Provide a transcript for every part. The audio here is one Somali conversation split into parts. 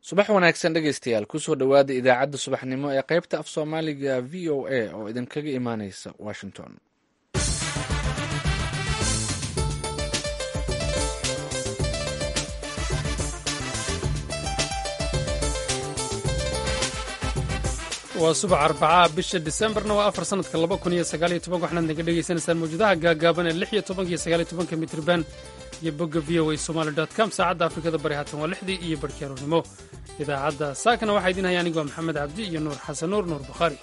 subax wanaagsan dhegaystayaal kusoo dhowaada idaacadda subaxnimo ee qaybta af soomaaliga v o a oo idinkaga imaaneysa washington waa subax arbacaha bisha disembarna waa afar sanadka laba kun iyo sagaaliyo toban waxaad naga dhegaysanaysaan mawjadaha gaagaaban ee lix iyo tobanka iyo sagaaliyo tobanka mitriban iyo bogga v o a somaali dot com saacadda afrikada bari haatan waa lixdii iyo barhkii aroornimo idaacadda saakana waxaa idin haya anigu waa maxamed cabdi iyo nuur xasan nuur nuur bukhaari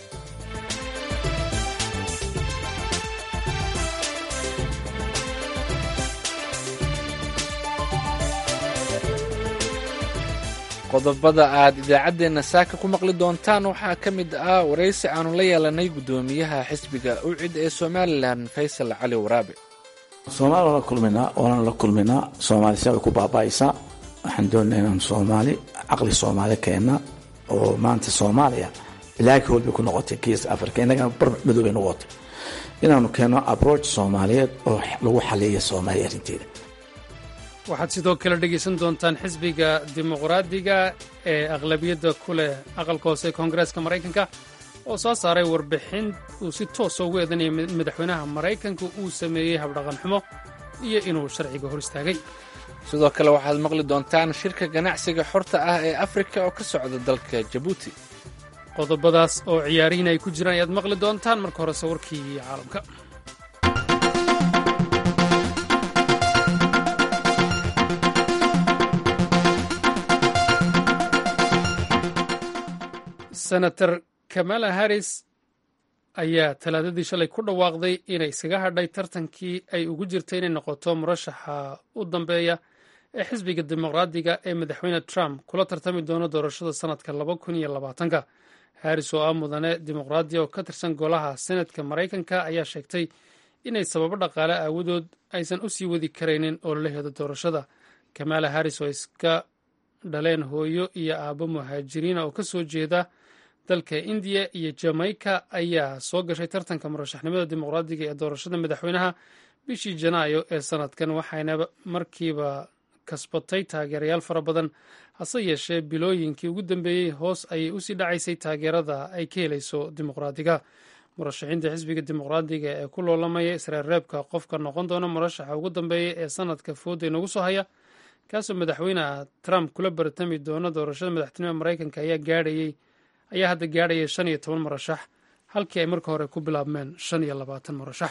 qodobada aad idaacaddeenna saaka ku maqli doontaan waxaa ka mid ah waraysi aanu la yeelanay guddoomiyaha xisbiga ucid ee somalilan faysal cali waraabe soomaali waan la kulminaa waana la kulminaa soomaali si way ku baaba'aysaa waxaan doonaa inaan soomaali caqli soomaali keenna oo maanta soomaaliya ilaaki hool bay ku noqotay kiis africa innagana bar madow bay noqotay inaanu keenno abroach soomaaliyeed oo lagu xaliiya soomaaliya arrinteeda waxaad sidoo kale dhegaysan doontaan xisbiga dimuqraadiga ee aqlabiyadda ku leh aqalka hoose ee koongareeska maraykanka oo soo saaray warbixin uu si toosa ugu eedanayay in madaxweynaha maraykanka uu sameeyey habdhaqan xumo iyo inuu sharciga hor istaagay sidoo kale waxaad maqli doontaan shirka ganacsiga xorta ah ee afrika oo ka socda dalka jabuuti qodobadaas oo ciyaarihiin ay ku jiraan ayaad maqli doontaan marka hore sawirkii caalamka senator kamala harris ayaa talaadadii shalay ku dhawaaqday inay iskaga hadhay tartankii ay ugu jirtay inay noqoto murashaxa u dambeeya ee xisbiga dimuqraadiga ee madaxweyne trump kula tartami doono doorashada sannadka laba kun iyo labaatanka harris oo ah mudane dimuqraadiya oo ka tirsan golaha senatka maraykanka ayaa sheegtay inay sababo dhaqaale aawadood aysan u sii wadi karaynin ololaheeda doorashada kamala harris oo iska dhaleen hooyo iyo aabbo muhaajiriina oo ka soo jeeda dalka indiya iyo jamaica ayaa soo gashay tartanka murashaxnimada dimuqraadiga ee doorashada madaxweynaha bishii janaayo ee sanadkan waxayna markiiba kasbatay taageerayaal fara badan hase yeeshee bilooyinkii ugu dambeeyey hoos ayay usii dhacaysay taageerada ay ka helayso dimuqraadiga murashaxiinta xisbiga dimuqraadiga ee ku loolamaya isreerreebka qofka noqon doona murashaxa ugu dambeeya ee sanadka fooda inagu soo haya kaasoo madaxweyneha trump kula bartami doono doorashada madaxtinimada maraykanka ayaa gaadhayey ayaa hadda gaadhaya shan iyo toban murashax halkii ay marka hore ku bilaabmeen shan iyo labaatan murashax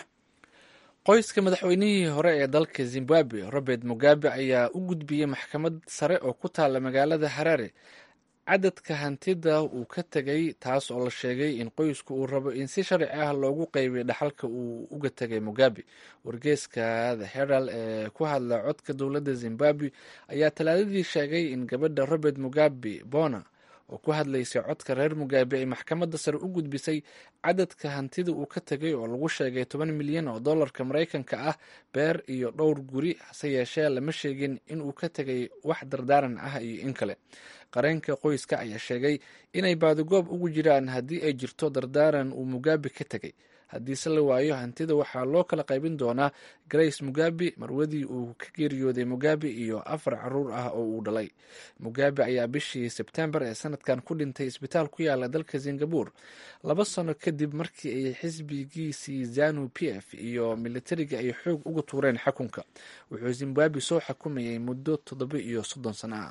qoyska madaxweynihii hore ee dalka zimbabwe robert mugabe ayaa u gudbiyey maxkamad sare oo ku taalla magaalada harare cadadka hantida uu ka tegay taas oo la sheegay in qoysku uu rabo in si sharci ah loogu qeybiyo dhaxalka uu uga tegay mugabe wargeeska the herald ee ku hadla codka dowladda zimbabwe ayaa talaadadii sheegay in gabadha robert mugabe bona oo ku hadlaysay codka reer mugabe ay maxkamadda sare u gudbisay cadadka hantida uu ka tegay oo lagu sheegay toban milyan oo dollarka maraykanka ah beer iyo dhowr guri hase yeeshee lama sheegin in uu ka tegay wax dardaaran ah iyo in kale qareenka qoyska ayaa sheegay inay baadigoob ugu jiraan haddii ay jirto dardaaran uu mugabe ka tegay haddiise la waayo hantida waxaa loo kala qaybin doonaa grace mugabe marwadii uu ka geeriyooday mugabe iyo afar caruur ah oo uu dhalay mugabe ayaa bishii sebtembar ee sanadkan ku dhintay isbitaal ku yaala dalka singabur laba sano kadib markii ay xisbigiisii zanu p f iyo militariga ay xoog uga tuureen xakunka wuxuu zimbabwe soo xukumayay muddo toddoba iyo soddon sano ah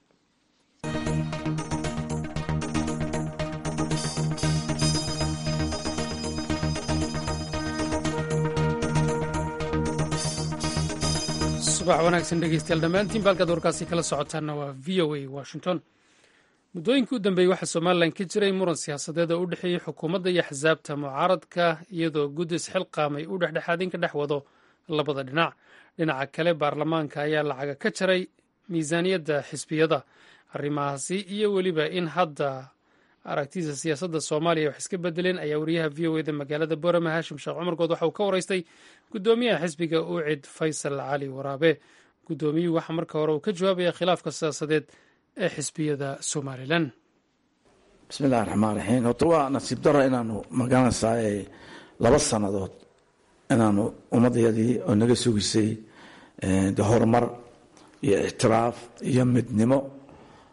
subax wanaagsan dhegeystayaal dhammaantiin baalkaad warkaasi kala socotaanna waa v o a washington muddooyinkii u dambeeyey waxaa somalilan ka jiray muran siyaasadeed oo u dhexeeyey xukuumadda iyo axsaabta mucaaradka iyadoo guddis xilqaamay uu dhexdhexaadin ka dhex wado labada dhinac dhinaca kale baarlamaanka ayaa lacaga ka jaray miisaaniyadda xisbiyada arrimahaasi iyo weliba in hadda aragtida siyaasadda soomaaliya wax iska bedeleen ayaa wariyaha v o eda magaalada boorama haashim sheekh cumarkood waxa uu ka waraystay guddoomiyaha xisbiga ucid faysal cali waraabe guddoomiyuhu waxaa marka hore uu ka jawaabaya khilaafka siyaasadeed ee xisbiyada somalilan bismillahi raxmaan raxiim horta waa nasiib daro inaanu magaranaysaa laba sannadood inaanu ummadayadii oo naga sugisay de horumar iyo ictiraaf iyo midnimo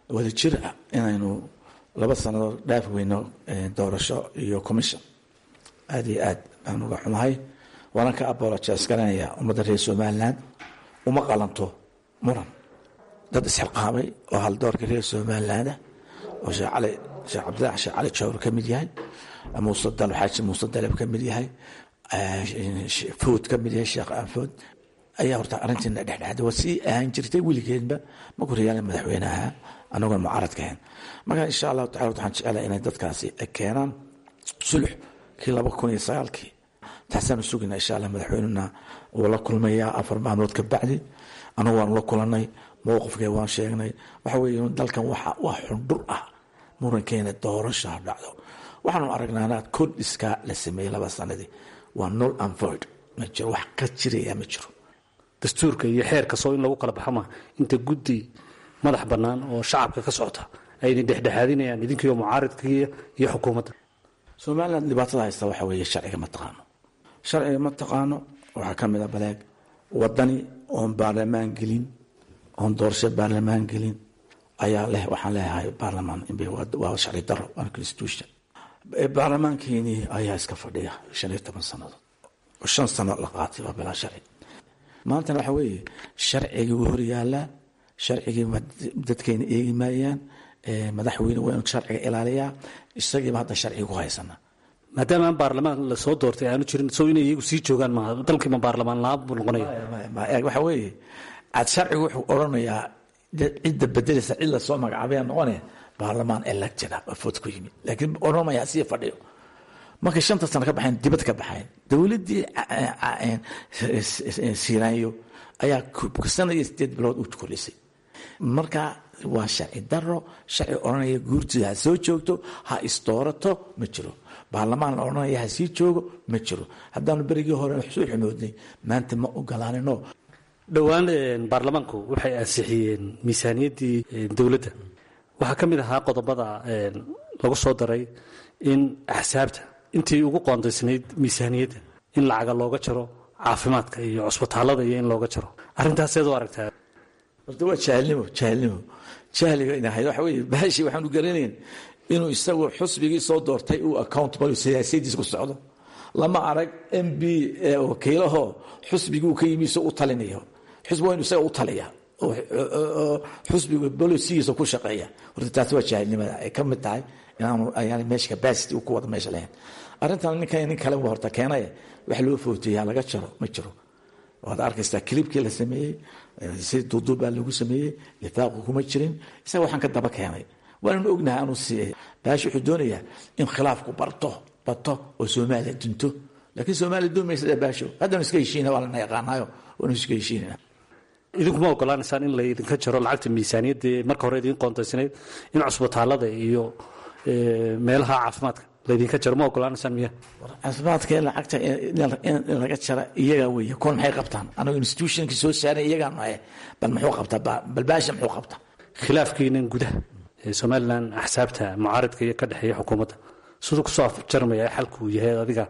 wada jir ah inaynu laba sannadood dhaafi weyno doorasho iyo commission aada iyo aad baan uga xumahay waana ka abolojas garanaya ummadda reer somalilan uma qalanto muran dad isxilqaamay oo haldoorka reer somalilandah oo sheekh cali sheekh cabdillahi sheekh cali jawr ka mid yahay muuse dal xaaji muuse daleb ka mid yahay food ka mid yahay sheekh food ayaa horta arrintiina dhexdhexda waa sii ahaan jirtay weligeedba markuu rayaala madaxweyneha anagoon mucaaradka ahayn marka insha allahu tacala waxaan jecelahay inay dadkaasi keenaan sulux kii laba kun iyo sagaalkii taasaanu sugayna insha allah madaxweynena wuu la kulmayaa afar maalmood ka bacdi anagu waanu la kulanay mowqifkee waan sheegnay waxa weeye dalkan waa xundhur ah murankeena doorasha ha dhacdo waxaanu aragnaana kordhiskaa la sameeyey laba sanadii waa nol anvoid ma jiro wax ka jiraya ma jiro dastuurka iyo xeerka soo in lagu kala baxa ma inta guddi madax bannaan oo shacabka ka socota ayna dhexdhexaadinayaan idinkiiyo mucaaridkii iyo xukuumadda somalilan dhibaatada haysta waxa weeye sharciga ma taqaano sharciga ma taqaano waxaa ka mid a baleeg wadani oon baarlamaan gelin oon doorasho baarlamaan gelin ayaa leh waxaan leeyahay baarlamaan waa sharci daro waa constitution baarlamaankeenii ayaa iska fadhiya shan iyo toban sannadood oo shan sano la qaatay waa bilaa sharci maantana waxa weeye sharcigii wuu horyaalaa sharcigii dadkeena eegi maayaan madaxweyne waa inuu sharciga ilaaliyaa isagiiba hadda sharciga ku haysana maadaama aan baarlamaan lasoo doortay aanu jirin soo inay iyagu sii joogaan maaha dalkiima baarlamaan la-aan buu noqonaya waxa weeye aad sharcigu wuxuu odhanayaa cidda bedeleysa cid lasoo magacaabaya noqone baarlamaan elected ah oo food ku yimid laakiin odhanmaya sii fadhiyo markay shanta sano ka baxeen dibad ka baxeen dowladdii siiraanyo ayaa sana iyo sideed bilood u kolisay marka waa sharci daro sharci odhanaya guurtida ha soo joogto ha isdoorato ma jiro baarlamaan la odhanaya ha sii joogo ma jiro haddaanu berigii hore soo xumoodnay maanta ma ogolaanino dhowaan baarlamaanku waxay ansixiyeen miisaaniyaddii dowladda waxaa ka mid ahaa qodobada lagu soo daray in axsaabta intii ugu qoondaysnayd miisaaniyadda in lacaga looga jaro caafimaadka iyo cusbitaalada iyo in looga jaro arintaaseed u aragtaa horta waa jahalnimo jahalnimo jahliga inahayd waxa weeye baashi waxaanu garanayn inuu isagu xusbigii soo doortay uu accountable siyaasadiisa ku socdo lama arag m b wakiilaho xusbigii uu ka yimi isoo u talinayo xusbi waa inu isaga u taliya oo xusbiga bolosigiisa ku shaqeeya horta taasi waa jahilnimada ay ka mid tahay inaanu ayaan meesha capacity uu ku wada meesha lahayn arrintan ninkan nin kale waa horta keenaya wax loo footeeyaa laga jaro ma jiro waad arkaysaa kilibkii la sameeyey si duuduub baa lagu sameeyey lifaaqu kuma jirin isaga waxaan ka daba keenay waananu ognahay anuu siiyay baashi wuxuu doonayaa in khilaafku barto bato oo soomaaliya dunto laakiin soomaaliya doomaysa baasho haddanu iska heshiina waa lana yaqaanaayo waanu iska heshiinana idinkuma ogolaanaysaan in laydinka jaro lacagta miisaaniyadda marka hore idiin qoontaysnayd in cusbitaalada iyo meelaha caafimaadka laydinka jaro ma ogolaanaysaan miya caafimaadka lacagta in laga jara iyaga weeye kon maxay qabtaan anagu institutionka soo saaran iyagaa nahay bal muxuu qabtaa bal baasha muxuu qabtaa khilaafkiinan gudaha ee somalilan axsaabta mucaaridka iyo ka dhexeeya xukuumadda siduu kusoo afjarmaya xalku uu yahay adiga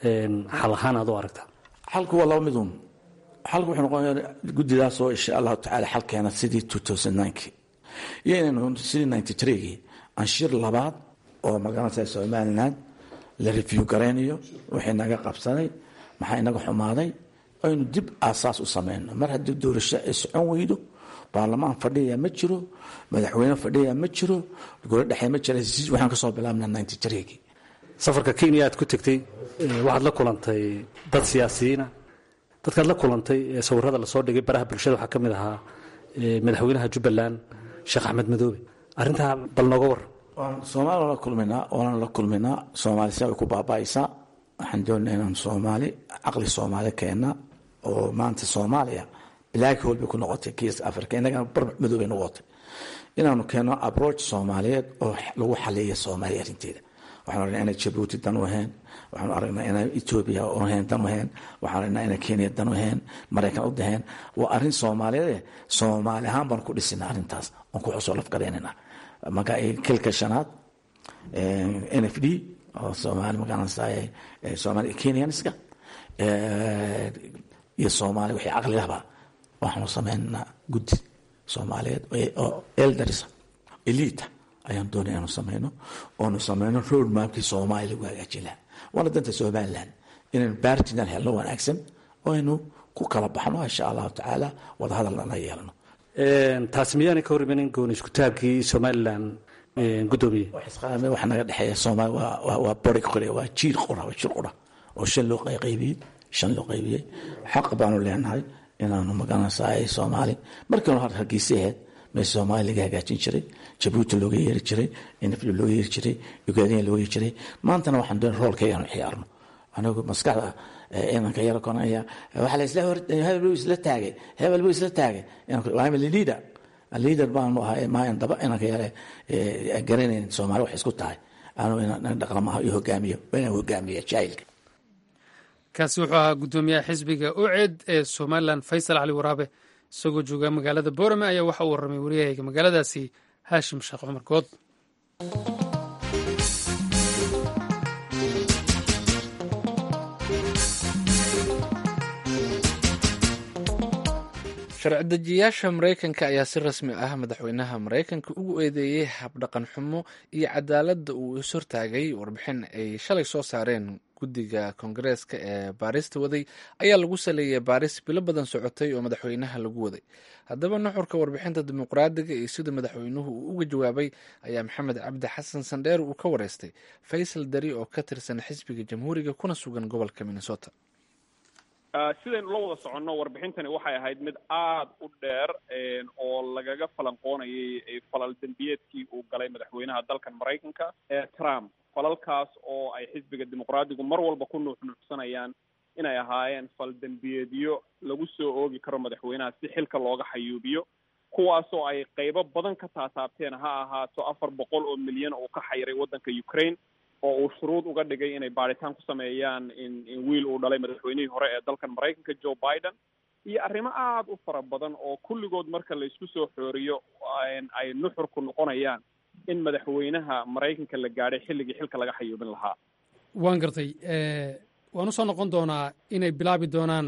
xal ahaan aad u aragtaa xalku waa laba midun xalku wuxuu noqonaya guddidaasoo insha allahu tacaala xalkeena sidii two thousand ninkii iyo inaynu sidii ninety threegii anshir labaad oo magaranaysa somaliland la review garaynayo wixii naga qabsaday maxaa inaga xumaaday aynu dib aasaas u samayno mar haddii doorasho ay socon weydo baarlamaan fadhiya ma jiro madaxweyne fadhiya ma jiro golo dhexe ma jira waxaan kasoo bilaabna ninety threegii safarka kenya aad ku tegtay waxaad la kulantay dad siyaasiyiina dadkaad la kulantay ee sawirada lasoo dhigay baraha bulshada waxaa ka mid ahaa madaxweynaha jubbaland sheekh axmed madoobe arrintaa bal nooga war soomaali la kulminaa waana la kulminaa soomaali si ay ku baaba'aysaa waxaan doonaa inaan soomaali caqli soomaali keenna oo maanta soomaaliya black hole bay ku noqotay geeska africa innagana bar madoobay noqotay inaanu keenno approach soomaaliyeed oo lagu xaliya soomaaliya arrinteeda waxaan aragnaa inay jabuuti dan u ahayn waxaanu aragnaa inay etoobiya ahayn dan u ahayn waxaan aragnaa inay kenya dan u ahayn maraykan u daheen waa arrin soomaaliyeed soomaali ahaan baan ku dhisina arrintaas oon ku xusoo lafgaraynana marka kilka shanaad n f d oo soomaali magaranaysaay soomaali kenyanska iyo soomaali wixii caqligaba waxaanu sameynaa guddi soomaaliyeed oo eldarisa elita ayaan doonay aanu samayno oonu samayno road mapkii soomaaliya lagu hagaajin lahaa waana danta somaliland inaynu baartinan helno wanaagsan oo aynu ku kala baxno insha allahu tacaala wadahadalna la yeelno taasi miyaanay ka hor imanin gooni iskutaabkii somalilan gudoomiye isqaame waxa naga dhexeeya soomaali waa bari qore waa jiir qura waa jir qura oo shan loo qaybiyey shan loo qaybiyey xaq baanu leenahay inaanu magaranaysaa soomaali markiinu hargeysa ahayd mee soomaali laga hagaajin jiray jabuuti looga yeeri jiray nfl looga yeeri jiray ugaadina looga yeeri jiray maantana waxaan doon roolkayga aanu ciyaarno anigu maskaxda inanka yaro konaya waxa la isla hor hebel buu isla taagay hebel buu isla taagay I'm a leader leader baanu ahaa maayan daba inanka yare garanayn soomaali wax isku tahay anu inaan dhaqamaha iyo hogaamiyo inaan hogaamiya jaahilka kaasi wuxuu ahaa guddoomiyaha xisbiga uced ee somalilan faysal cali waraabe isagoo jooga magaalada boorame ayaa waxa uu warramay waryahayga magaaladaasi haashim sheekh cumar good sharci dejiyaasha maraykanka ayaa si rasmi ah madaxweynaha maraykanka ugu eedeeyey habdhaqan xumo iyo cadaaladda uu is hortaagay warbixin ay shalay soo saareen guddiga koongareeska ee baarista waday ayaa lagu saleeyay baaris bilo badan socotay oo madaxweynaha lagu waday haddaba nuxurka warbixinta dimuqraadiga iyo sida madaxweynuhu uu uga jawaabay ayaa maxamed cabdi xasan sandheer uu ka wareystay faysal dari oo ka tirsan xisbiga jamhuuriga kuna sugan gobolka minnesota sidaynu la wada soconno warbixintani waxay ahayd mid aada u dheer oo lagaga falanqoonayay falal dembiyeedkii uu galay madaxweynaha dalkan maraykanka ee trump falalkaas oo ay xisbiga dimuqraadigu mar walba ku nuuxnuuxsanayaan inay ahaayeen fal dembiyeedyo lagu soo oogi karo madaxweynaha si xilka looga xayuubiyo kuwaasoo ay qeybo badan ka taataabteen ha ahaato afar boqol oo milyan oo ka xayiray waddanka ukraine oo uu shuruud uga dhigay inay baaritaan ku sameeyaan in in wiil uu dhalay madaxweynihii hore ee dalkan maraykanka joe biden iyo arrimo aada u fara badan oo kulligood marka la isku soo xooriyo ay nuxurku noqonayaan in madaxweynaha maraykanka la gaadhay xilligii xilka laga xayuubin lahaa waan gartay waan usoo noqon doonaa inay bilaabi doonaan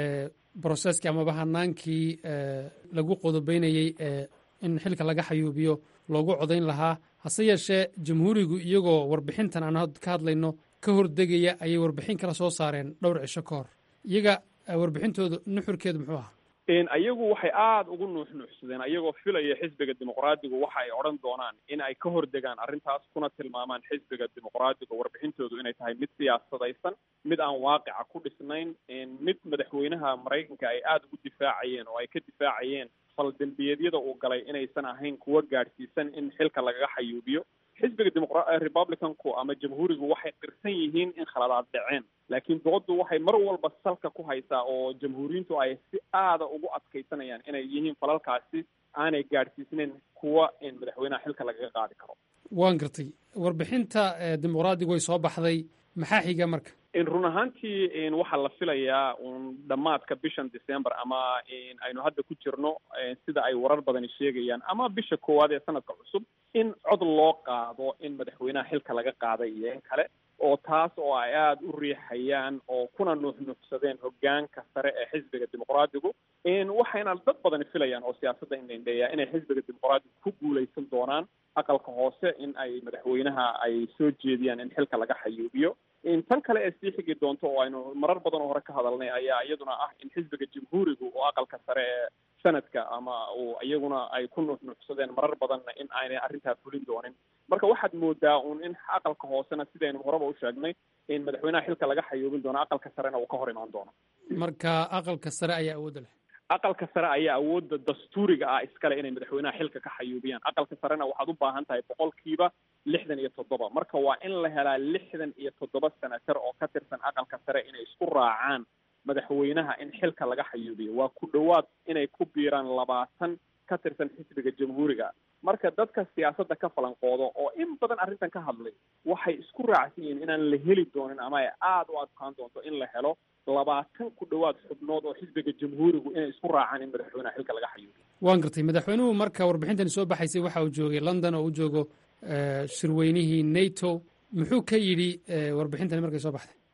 broseskii amaba hanaankii lagu qodobeynayey in xilka laga xayuubiyo loogu codayn lahaa hase yeeshee jamhuurigu iyagoo warbixintan aan ka hadlayno ka hordegaya ayay warbixin kala soo saareen dhowr cisho ka hor iyaga warbixintooda nuxurkeedu muxuu ahaa iyagu waxay aada ugu nuuxnuuxsadeen ayagoo filaya xisbiga dimuqraadigu waxa ay odhan doonaan in ay ka hordegaan arrintaas kuna tilmaamaan xisbiga dimuqraadiga warbixintoodu inay tahay mid siyaasadaysan mid aan waaqica ku dhisnayn mid madaxweynaha maraykanka ay aada ugu difaacayeen oo ay ka difaacayeen fal dembiyeedyada uu galay inaysan ahayn kuwa gaadhsiisan in xilka lagaga xayuubiyo xisbiga dimuqra republicanku ama jamhuurigu waxay qirsan yihiin in khaladaad dhaceen laakiin dooddu waxay mar walba salka ku haysaa oo jamhuuriyiintu ay si aada ugu adkaysanayaan inay yihiin falalkaasi aanay gaadhsiisnayn kuwa in madaxweynaha xilka lagaga qaadi karo waan gartay warbixinta dimuqraadigu way soo baxday maxaa xiga marka run ahaantii waxaa la filayaa un dhammaadka bishan december ama aynu hadda ku jirno sida ay warar badani sheegayaan ama bisha koowaad ee sanadka cusub in cod loo qaado in madaxweynaha xilka laga qaaday iyo in kale oo taas oo ay aada u riixayaan oo kuna nuuxnuuxsadeen hogaanka sare ee xisbiga dimuqraadigu waxayna dad badani filayaan oo siyaasadda indhendheeya inay xisbiga dimuqraadigu ku guuleysan doonaan aqalka hoose in ay madaxweynaha ay soo jeediyaan in xilka laga xayuubiyo tan kale ee sii xigi doonto oo aynu marar badan oo hore ka hadalnay ayaa iyaduna ah in xisbiga jamhuurigu oo aqalka sare ee sanadka ama uu iyaguna ay ku nuuxnuuxsadeen marar badanna in aanay arrintaa fulin doonin marka waxaad moodaa un in aqalka hoosena sidaynu horeba u sheegnay in madaxweynaha xilka laga xayuubin doono aqalka sarena uu ka hor imaan doono marka aqalka sare ayaa awoodda leh aqalka sare ayaa awoodda dastuuriga ah iskale inay madaxweynaha xilka ka xayuubiyaan aqalka sarena waxaad u baahan tahay boqolkiiba lixdan iyo toddoba marka waa in la helaa lixdan iyo toddoba senatar oo ka tirsan aqalka sare inay isku raacaan madaxweynaha in xilka laga xayuubiyo waa ku dhowaad inay ku biiraan labaatan ka tirsan xisbiga jamhuuriga marka dadka siyaasadda ka falanqoodo oo in badan arrintan ka hadlay waxay isku raacsan yihiin inaan la heli doonin ama ay aada u adkaan doonto in la helo labaatan ku dhowaad xubnood oo xisbiga jamhuurigu inay isku raacaan in madaxweynaha xilka laga xayuubiyo waan gartay madaxweynuhu marka warbixintani soo baxaysay waxa uu joogay london oo u joogo shirweynihii nato muxuu ka yidhi warbixintani markay soo baxday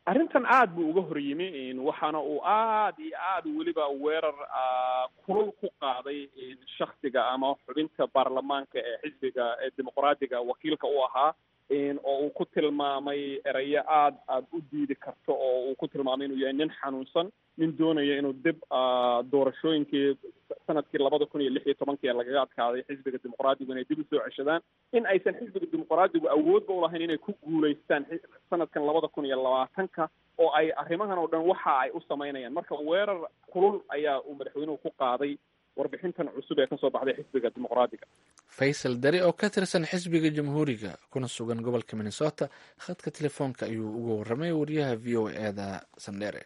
arrintan aad buu uga hor yimi waxaana uu aad iyo aad weliba weerar kulul ku qaaday shaksiga ama xubinta baarlamaanka ee xisbiga ee dimuqraadiga wakiilka u ahaa oo uu ku tilmaamay erayo aad aad u diidi karto oo uu ku tilmaamay inuu yahay nin xanuunsan nin doonaya inuu dib doorashooyinkii sanadkii labada kun iyo lix iyo tobankii lagaga adkaaday xisbiga dimuqraadigu inay dib usoo ceshadaan in aysan xisbiga dimuqraadigu awoodba ulahayn inay ku guulaystaan sanadkan labada kun iyo labaatanka oo ay arrimahan oo dhan waxa ay u samaynayaan marka weerar kulul ayaa uu madaxweynuhu ku qaaday warbixintan cusub ee kasoo baxday xisbiga dimuqraadiga faysal dari oo ka tirsan xisbiga jamhuuriga kuna sugan gobolka minnesota khadka telefoonka ayuu uga warramay wariyaha v o eeda sandheere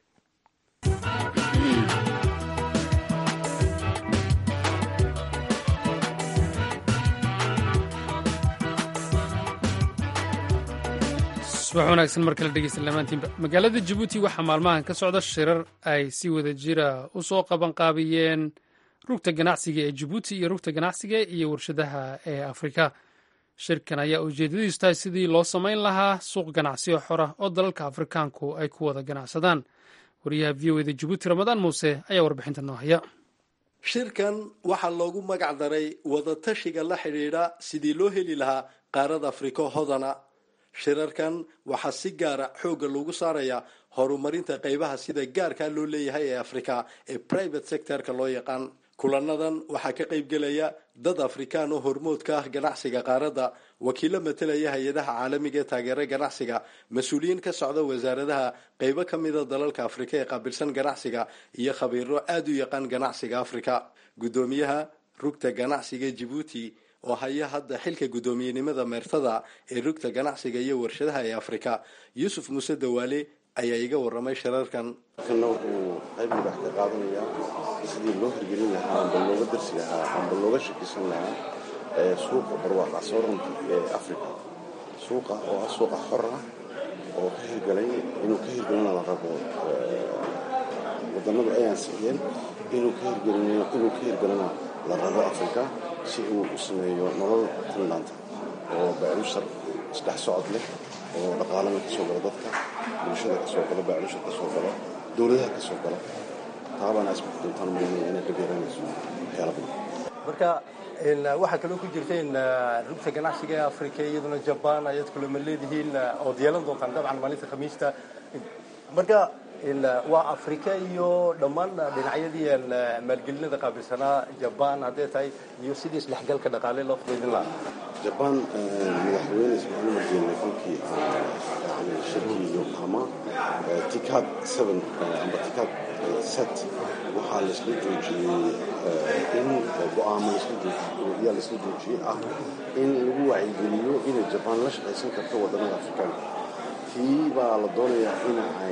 subax wanaagsan mar kale dhegeysta lamaantiinba magaalada jabuuti waxaa maalmahan ka socda shirar ay si wada jira u soo qabanqaabiyeen rugta ganacsiga ee jabuuti iyo rugta ganacsiga iyo warshadaha ee afrika shirkan ayaa ujeedadiisu tahay sidii loo samayn lahaa suuq ganacsiyo xora oo dalalka afrikaanku ay ku wada ganacsadaan wariyaha v o eda jabuuti ramadaan muuse ayaa warbixinta noo haya shirkan waxaa loogu magac daray wadatashiga la xidhiidha sidii loo heli lahaa qaarada afrika hodana shirarkan waxaa si gaara xoogga loogu saarayaa horumarinta qaybaha sida gaarkaa loo leeyahay ee afrika ee private sectorka loo yaqaan kulanadan waxaa ka qaybgelaya dad afrikaan oo hormoodka ah ganacsiga qaaradda wakiilo matalaya hay-adaha caalamiga ee taageera ganacsiga mas-uuliyiin ka socda wasaaradaha qaybo ka mida dalalka afrika ee qaabilsan ganacsiga iyo khabiiro aada u yaqaan ganacsiga afrika guddoomiyaha rugta ganacsiga jibuuti oo haya hadda xilka guddoomiyenimada meertada ee rugta ganacsiga iyo warshadaha ee afrika yuusuf muuse dawaale ayaa iga waramay shirarkan kana wuxuu qayb madax ka qaadanayaa sidii loo hirgelin lahaa amba looga darsi lahaa amba looga shakisan lahaa suuqa barwaaqa sooranka ee africa suuqa oo ah suuqa xor ah oo ka hirgalay inuu ka hirgelina la rabo wadanadu ay ansixiyeen inuu ka hirgelina la rabo africa si uu u sameeyo nolol finlanda oo baacushar isdhex socod leh oo dhaqaalana kasoo galo dadka bulshada kasoo galo baacushar kasoo galo dowladaha kasoo galo taabaana isbaki doontaan maynaya inay ka beeranayso waxyaala badan marka waxaa kaloo ku jirta in rugta ganacsiga ee africa iyaduna jaban ayaad kulama leedihiin ood yeelan doontaan dabcan maalinta khamiista marka waa africa iyo dhammaan dhinacyadii maalgelinada qaabilsanaa jaban hadday tahay iyo sidii isdhexgalka dhaqaale loo fudaydin lahaa jabaan madaxweyne ismaaciil margeene kolkii aan shirkii yokohama tikad seven amba tikad set waxaa laisla joojiyey in go-aamo yaa laisla joojiyey ah in lagu wacyigeliyo inay jabaan la shaqaysan karto wadannada afrikaanka tii baa la doonayaa in ay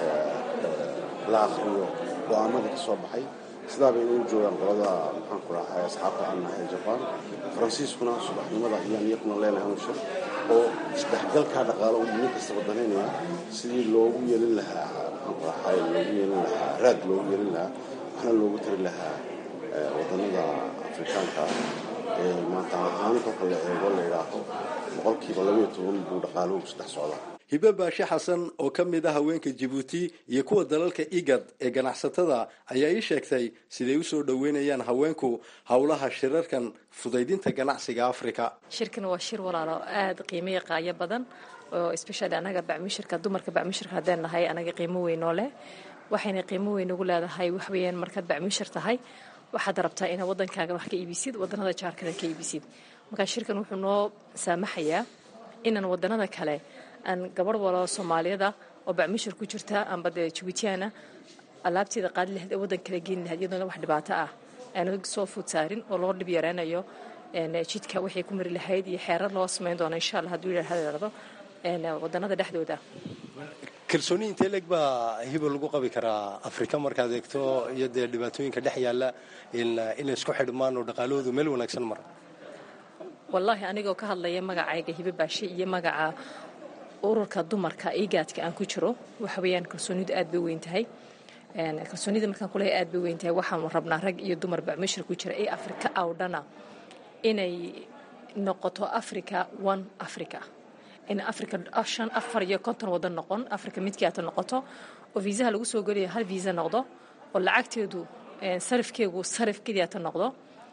la akriyo go-aamadii ka soo baxay sidaaba inay u joogaan qolada maxaanku rahay asxaabta aan nahay jabaan faransiiskuna subaxnimada ayaan iyakuna leenahay unshir oo isdhexgalkaa dhaqaalo u nin kastaba danaynaya sidii loogu yeelin lahaa maxaanku rahay loogu yeelin lahaa raad loogu yeelin lahaa waxna loogu tari lahaa wadannada afrikaanka ee maanta ahaan kolka la eego la yidhaaho boqolkiiba labaiyo toban buu dhaqaaluhu saddex socdaa hibe baashe xasan oo ka mid ah haweenka jibuuti iyo kuwa dalalka igad ee ganacsatada ayaa ii sheegtay siday u soo dhoweynayaan haweenku howlaha shirarkan fudaydinta ganacsiga afrika shirkan waa shir walaalo aada qiimaya qaayo badan oo especially anaga bacmishirka dumarka bacmishirka haddeen nahay anaga qiimo weyn oo leh waxayna qiimo weyn ugu leedahay waxweeyaan markaad bacmishir tahay waxaad rabtaa inaad wadankaaga wax ka iibisid wadanada jaarkada ka iibisid markaa shirkan wuxuu noo saamaxayaa inaan wadanada kale aan gabadh walo soomaaliyada oo bacmishir ku jirta amba dee jibuutiyaana alaabteeda qaadi lahayd ee waddan kala geeni lahayd iyadoona wax dhibaato ah aanu soo food saarin oo loo dhib yareynayo jidka waxay ku mari lahayd iyo xeerar loo samayn doono insha allah hadduu yidhaahdo wadanada dhexdooda kalsooni intee leeg baa hibo lagu qabi karaa afrika markaad eegto iyo dee dhibaatooyinka dhex yaalla inay isku xidhmaan oo dhaqaalahoodu meel wanaagsan mara wallaahi anigoo ka hadlaya magacayga hibe baashe iyo magaca ururka dumarka igaadka aan ku jiro waxa weeyaan kalsoonidu aad bay weyn tahay kalsoonida markaan kuleehay aad bay weyn tahay waxaanu rabnaa rag iyo dumar bacmishir ku jira ee afrika oo dhana inay noqoto africa one africa in africa shan afar iyo konton wadan noqon africa midkii aata noqoto oo viisaha lagu soo geliyo hal viisa noqdo oo lacagteedu sarifkeegu sarif keliyaata noqdo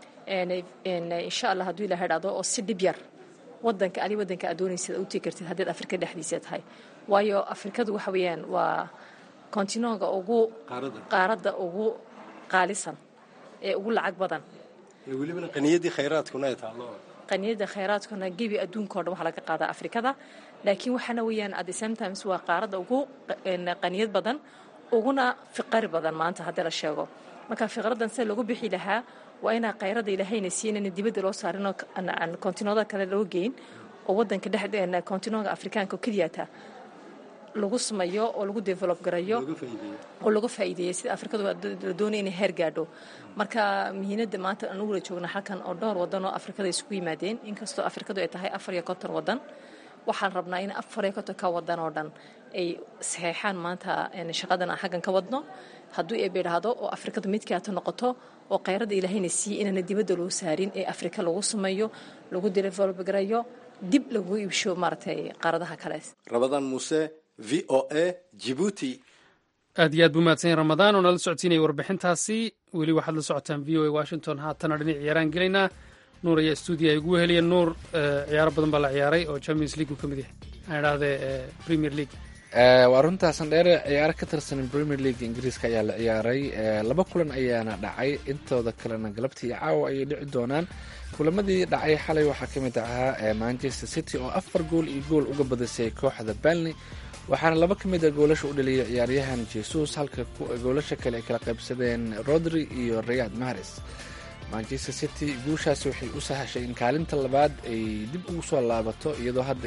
insha allah hadduu ilaha dhacdo oo si dhib yar wadanka adi wadanka aad doonaysid u tegi kartid haddaad afrika dhexdiisa tahay waayo afrikadu waxa weeyaan waa kontinonga ugu qaaradda ugu qaalisan ee ugu lacag badan welibana qaniyadii khayraadkuna ay taallo qaniyada khayraadkuna gebi adduunka o dhan waxaa laga qaadaa afrikada laakiin waxaana weeyaan at the same times waa qaaradda ugu qaniyad badan uguna fiqari badan maanta haddii la sheego marka fiqradan sida lagu bixi lahaa waa inaa khayradda ilaahayna siinayna dibadda loo saarinoo aan kontinooda kale loo geyn oo wadanka dhex kontinooga afrikaanka oo keliyata lagu sameeyo oo lagu develop garayo oo laga faa'iideeyo sida afrikadu la doonaya inay heer gaadho marka muhiimadda maanta aan ugu wada joogna halkan oo dhowr wadan oo afrikada isugu yimaadeen inkastoo afrikadu ay tahay afar iyo konton wadan waxaan rabnaa in afar iyo konton ka wadan oo dhan ay saxeexaan maanta shaqadan aan xaggan ka wadno hadduu eeba idhaahdo oo afrikadu midkaata noqoto oo khayradda ilaahayna siiye inaana dibadda loo saarin ee afrika lagu sameeyo lagu develop garayo dib lagu iibsho maaragtay qaaradaha kale rabadan muuse v o a jibuuti aad iyo aad buu mahadsan yahay ramadaan oo nala socodsiinaya warbixintaasi weli waxaad la socotaan v o a washington haatana dhinac ciyaaraan gelaynaa nuur ayaa stuudiya ugu heliya nuur ciyaaro badan baa la ciyaaray oo champions league uu ka mid yahay aan idhahdee premier league waa runtaasan dheere ciyaaro ka tirsan premier league ingiriiska ayaa la ciyaaray laba kulan ayaana dhacay intooda kalena galabtii iyo caawa ayay dhici doonaan kulamadii dhacay xalay waxaa ka mid ahaa manchester city oo afar gool iyo gool uga badisay kooxda balney waxaana laba ka mid a goolasha u dhaliyay ciyaaryahan jesus halka goolasha kale ay kala qaybsadeen rodri iyo rayad mahares manchester city guushaasi waxay u sahashay in kaalinta labaad ay dib ugu soo laabato iyadoo hadda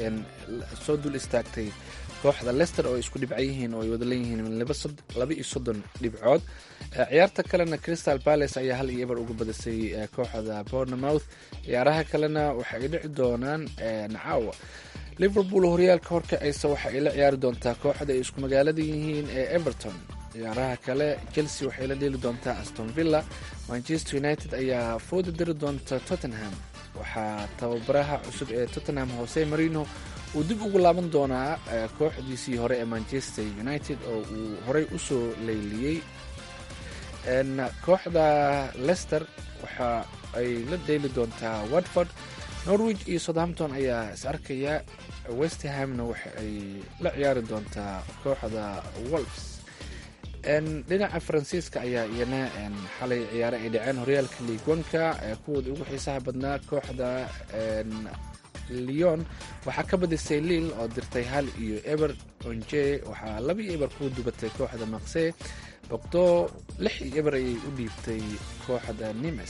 soo dul istaagtay kooxda lester oo ay isku dhibca yihiin oo ay wada leeyihiin laba iyo soddon dhibcood ciyaarta kalena crystal palace ayaa hal iyo eber uga badisay kooxda bournemouth ciyaaraha kalena waxa ay dhici doonaan caawa liverpool horyaalka horkacaysa waxa ay la ciyaari doontaa kooxda ay isku magaalada yihiin ee everton ciyaaraha kale chelsea waxay la dheeli doontaa aston villa manchester united ayaa fooda diri doonta tottenham waxaa tababaraha cusub ee tottenham hose marino uu dib ugu laaban doonaa kooxdiisii hore ee manchester united oo uu horey usoo leyliyey kooxda lester waxa ay la dheeli doontaa watford norwich iyo southampton ayaa is arkaya westhamna waxa ay la ciyaari doontaa kooxda wolfs dhinaca faransiiska ayaa iyana xalay ciyaare ay dhaceen horyaalka liigwanka kuwooda ugu xiisaha badnaa kooxda leon waxaa ka badisay liil oo dirtay hal iyo eber onje waxaa laba iyo eber ku dubatay kooxda maqse bogdo lix iyo eber ayay u dhiibtay kooxda nimes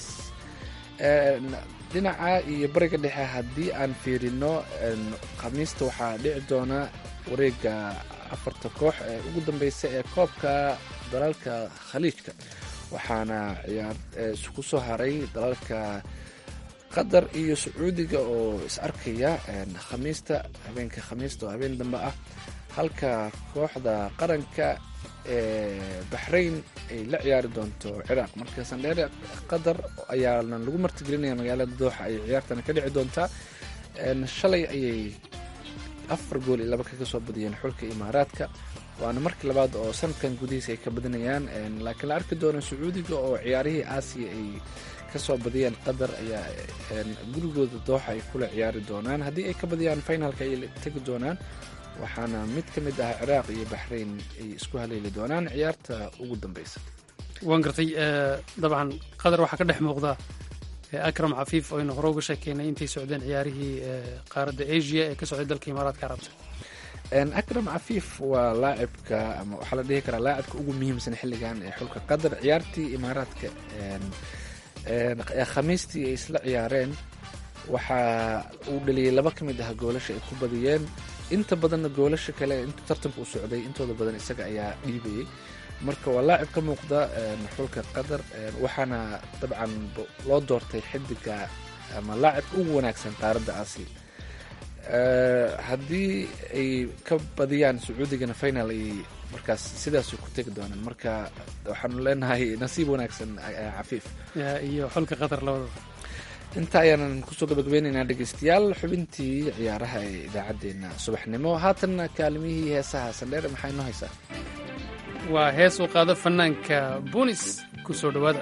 dhinaca iyo bariga dhexe haddii aan fiirino khamiista waxaa dhici doona wareega afarta koox ee ugu dambeysa ee koobka dalalka khaliijka waxaana ciyaar isku soo haray dalalka qatar iyo sacuudiga oo is arkaya khamiista habeenka khamiista oo habeen dambe ah halka kooxda qaranka ee baxrayn ay la ciyaari doonto ciraaq marka sandheere qatar ayaana lagu martigelinaya magaalada dooxa ay ciyaartana ka dhici doontaa shalay ayay afar gool iyo laba kaga soo badiyeen xulka imaaraadka waana markii labaad oo sanadkan gudihiisa ay ka badinayaan laakiin la arki doono sacuudiga oo ciyaarihii aasiya ay kasoo badiyeen qatar ayaa gurigooda dooxa ay kula ciyaari doonaan haddii ay ka badiyaan finalka ay tegi doonaan waxaana mid ka mid ah ciraaq iyo baxrayn ay isku haleeli doonaan ciyaarta ugu dambeysa waan gartay dabcan qatar waxaa ka dhex muuqda akram cafiif oo aynu hore uga sheekeynay intay socdeen ciyaarihii qaaradda asia ee ka socday dalka imaaraadka carabta akram cafiif waa laacibka ama waxaa la dhihi karaa laacibka ugu muhiimsan xilligan ee xulka qatar ciyaartii imaaraadka khamiistii ay isla ciyaareen waxaa uu dhaliyey laba ka mid ah goolasha ay ku badiyeen inta badanna goolasha kale intuu tartanka u socday intooda badan isaga ayaa dhiibayay marka waa laacib ka muuqda xulka qatar waxaana dabcan loo doortay xidiga ama laacibka ugu wanaagsan qaaradda aasiya haddii ay ka badiyaan sacuudigana final ay markaas sidaas ku tegi doonaan marka waxaanu leenahay nasiib wanaagsan cafiif iyo xulka qatar labadaba inta ayaanan kusoo gabagabeynaynaa dhegeystayaal xubintii ciyaaraha ee idaacaddeenna subaxnimo haatanna kaalimihii heesaha sandheer maxaa inoo haysaa waa hees uu qaado fanaanka bunis ku soo dhowaada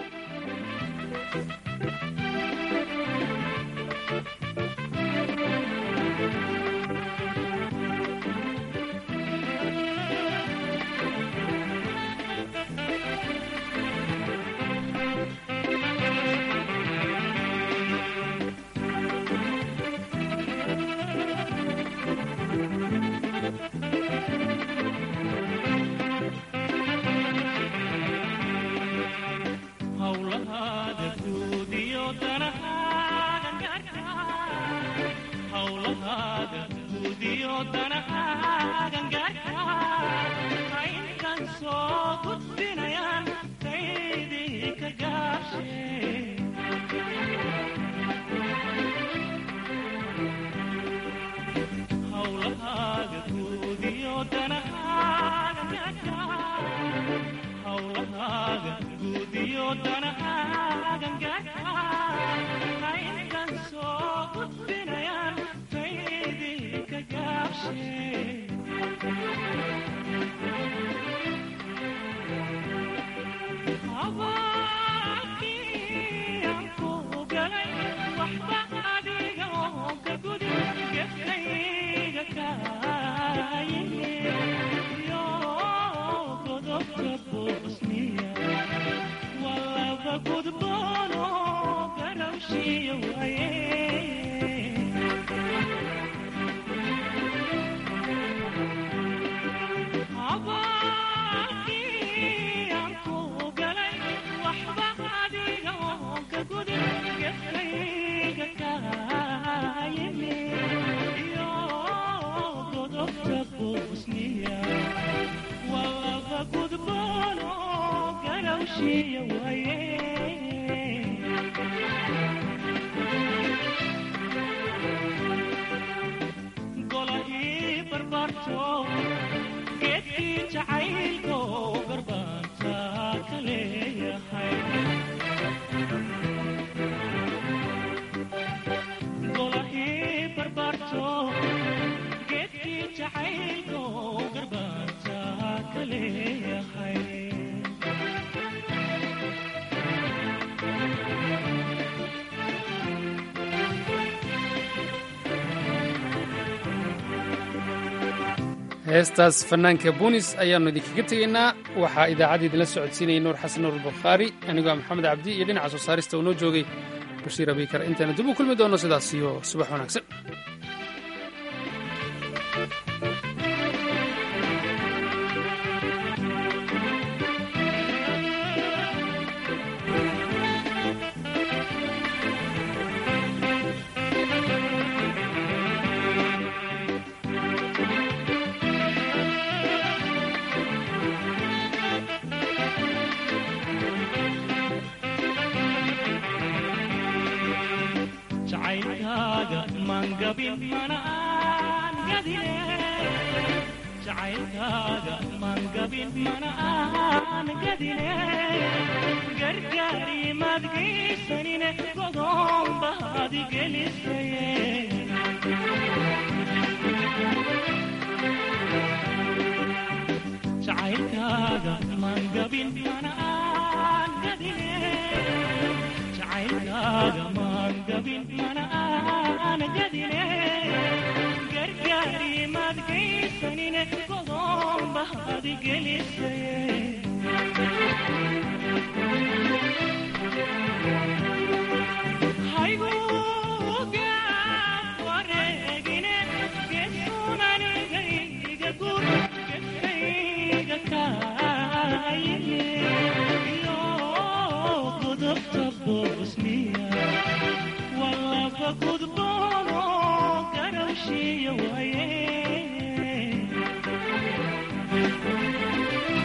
heestaas fanaanka bunis ayaannu idinkaga tegaynaa waxaa idaacadda idinla socodsiinayay nuur xasan nuur bukhaari anigoo maxamed cabdi iyo dhinaca soo saarista uu noo joogay bashiir abiikar intaana dib u kulmi doonno sidaas iyo subax wanaagsan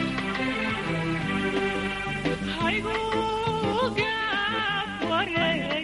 Hi, go,